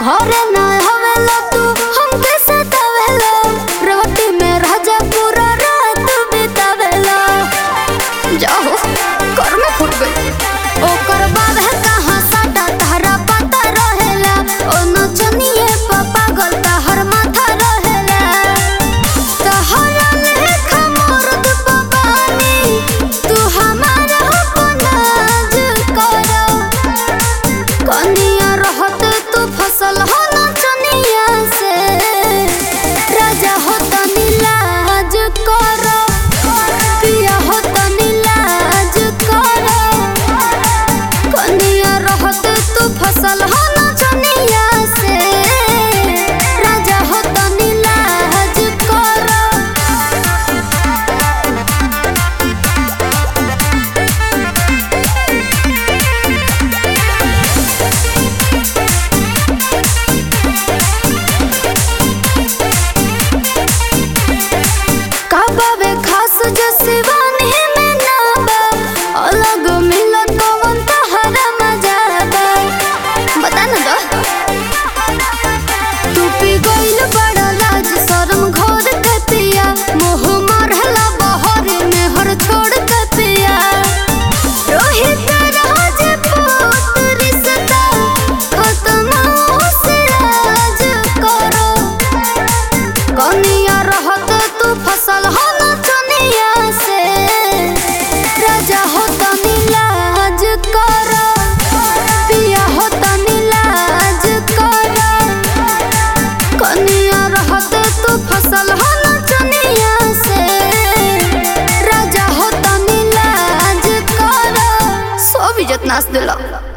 घरे ना हवेला तू हमके सतावेला रोटी में राजा पूरा रात बितावेला जाओ कर में फुट गई ओकर बाद है कहाँ साटा तारा पता रहेला ओ नचनिए पापा गल हर माथा रहेला तहरा लेखा मर्द पबानी तू हमारा अपनाज कर कनिया रहत तू फसल हो नचनिया से राजा हो तनी लाज कर पिया हो तनी लाज कर कनिया रहत तू फसल हो नचनिया से राजा हो तनी लाज कर काबावे खास जो सिवानी में ना बा अलग मिलत कवन तहरा मजा बा बता ना दो तू पी गइल बड़ा लाज शरम घोर के पिया मोह मरहला बहर में हर छोड़ के पिया रोहित राज पुत्र रिश्ता खत्म से राज करो कनिया रहत तू फसल हो नचनिया से राजा हो तनी लाज कर पिया हो तनी लाज कर कनिया रहत तू फसल हो नचनिया से राजा हो तनी लाज कर सब इज्जत नाश दिला